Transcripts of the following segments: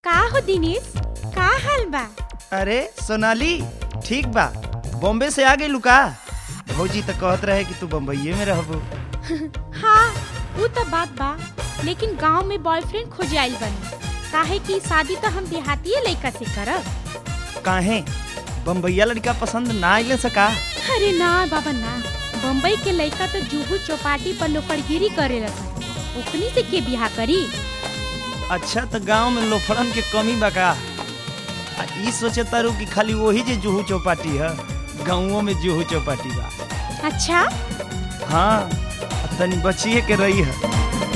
का हो दिनेश का हाल बा अरे सोनाली ठीक बा बॉम्बे से आ गई लुका भौजी तो कहत रहे कि तू बम्बईये में रहबू हाँ वो तो बात बा लेकिन गांव में बॉयफ्रेंड खोजे आइल बनी काहे कि शादी तो हम देहातीय लड़का से करब काहे बम्बईया लड़का पसंद ना आइले सका अरे ना बाबा ना बम्बई के लड़का तो जुहू चौपाटी पर लोकड़गिरी करे रहा ओकनी से के बिहा करी अच्छा तो गांव में लोफड़न के कमी बा का आ ई सोचे तारू कि खाली वही जे जुहू चौपाटी है गाँवों में जुहू चौपाटी बा अच्छा हाँ आ तनी बचिए के रही है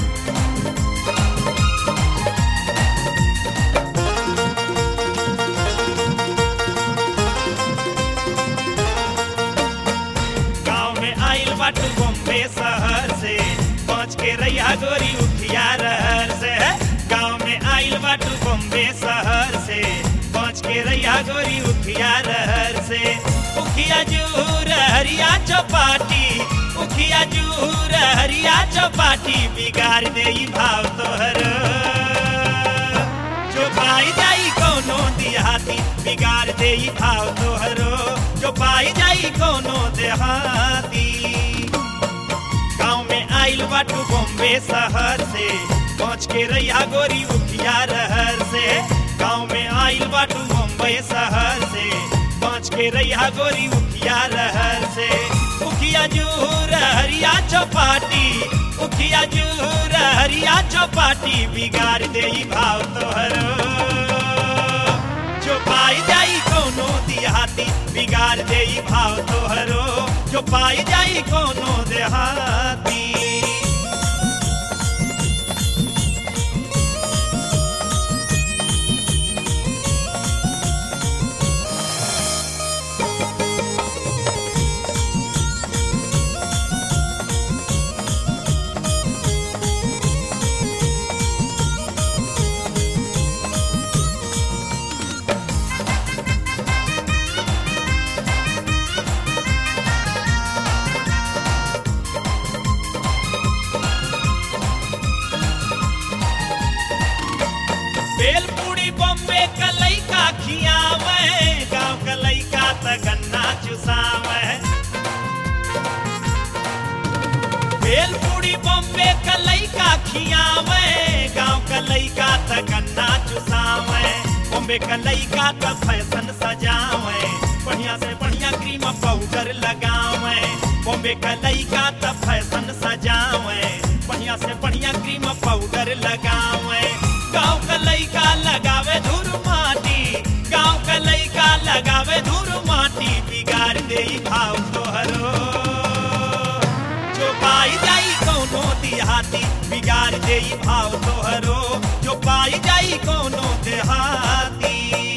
गाँव में आइल बाटू बॉम्बे शहर से पहुँच के रैया गोरी उठिया रहर से गाँव में आइल बाटू बॉम्बे शहर से पहुँच के रैया गोरी उठिया रहर से उखिया जूर हरिया चौपाटी उखिया जूर हरिया चौपाटी बिगाड़ दे ई भाव तोहर जो पाई जाई कोनो देहाती बिगाड़ दे ई भाव तोहरो जो पाई जाई कोनो देहाती गाँव में आइल बाटू बॉम्बे शहर से पहुँच के रैया गोरी उठिया रहर से गाँव में आइल बाटू बॉम्बे शहर से पहुँच के रैया गोरी उठिया रहर से उखिया जूर हरिया चौपाटी उखिया जूर हरिया चौपाटी बिगाड़ दे ई भाव तोहरो जो पाई जाई कोनो देहाती बिगाड़ दे ई भाव तोहरो जो पाई जाई कोनो देहाती बेलपूड़ी बॉम्बे का लइका खियावे गांव का लइका त गन्ना चुसावे बेलपूड़ी बॉम्बे का लइका खियावे गांव का लइका त गन्ना चुसावे बॉम्बे का लइका का फैशन सजावे बढ़िया से बढ़िया क्रीम पाउडर लगावे बॉम्बे का लइका त फैशन सजावे बढ़िया से बढ़िया क्रीम पाउडर लगावे गांव का लइका लगावे धूर माटी गांव का लइका लगावे धूर माटी बिगाड़ दे ई भाव तोहरो जो पाई जाई कोनो देहाती बिगाड़ दे ई भाव तोहरो जो पाई जाई कोनो देहाती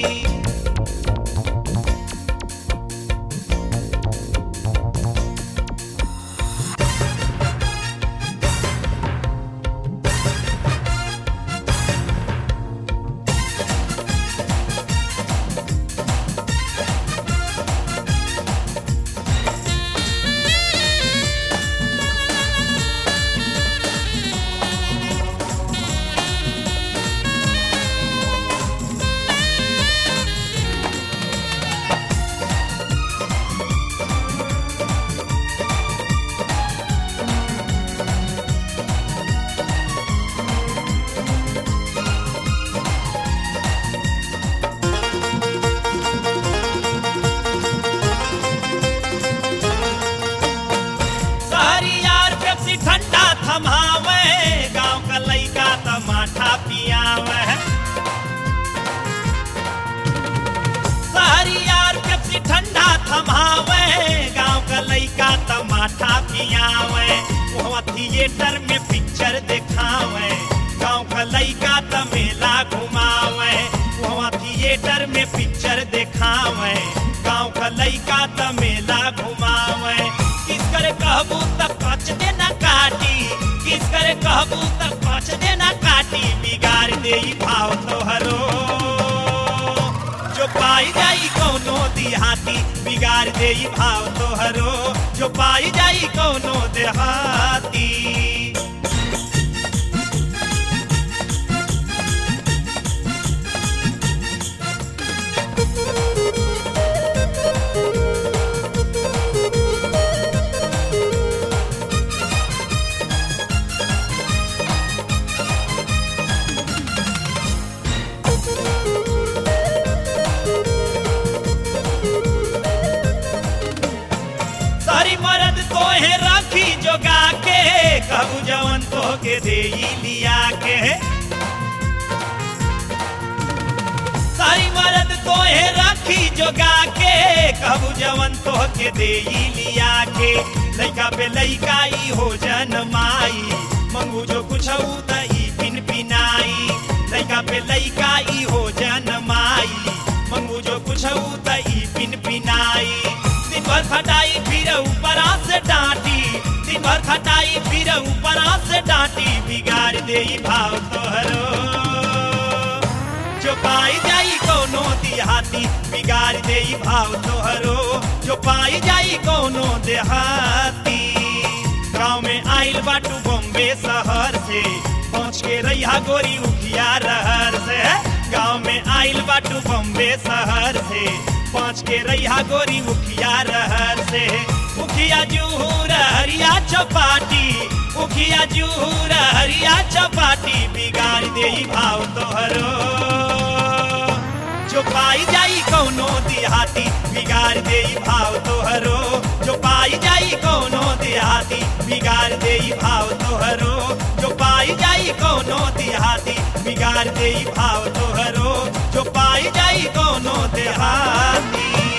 सारी यार पेप्सी ठंडा थमावे गांव का लइका टमाठा पियावे सारी यार पेप्सी ठंडा थमावे गांव का लइका टमाठा पियावे वहाँ थिएटर में पिक्चर दिखावे गांव का लइका त मेला घुमावे वहाँ थिएटर में पिक्चर दिखावे गांव का लइका त मेला घुमावे किस करे कहबू त कच देना काटी किस करे कहबू त कच देना काटी बिगाड़ दे ई भाव तोहरो जो पाई जाई कोनो देहाती बिगाड़ दे ई भाव तोहरो जो पाई जाई कोनो देहाती के दे लिया के सारी मरद तोहे रखी जोगा के कहू जवन तो के दे लिया के लइका पे लइका ई हो जनमाई मंगू जो कुछ त ई पिन पिनाई लइका पे लइका ई हो जनमाई मंगू जो कुछ त ई पिन पिनाई दिन भर खटाई फिर ऊपरा से डांटी दिन भर खटाई फिर ऊपरा से डांटी बिगाड़ दे ई भाव तोहरो जो पाई जाई कोनो देहाती बिगाड़ दे ई भाव तोहरो जो पाई जाई कोनो देहाती गाँव में आइल बाटू बॉम्बे शहर से पहुँच के रैया गोरी उखिया रहर से गाँव में आइल बाटू बॉम्बे शहर से पहुँच के रैया गोरी उखिया रहर से उखिया जूहर हरिया चपाटी उखिया जूहर हरिया चपाटी बिगाड़ दे ई भाव तोहरो जो पाई जाई कोनो देहाती बिगाड़ दे ई भाव तोहरो जो पाई जाई कोनो देहाती बिगाड़ दे ई भाव तोहरो जो पाई जाई कोनो देहाती बिगाड़ दे ई भाव तोहरो जो पाई जाई कोनो देहाती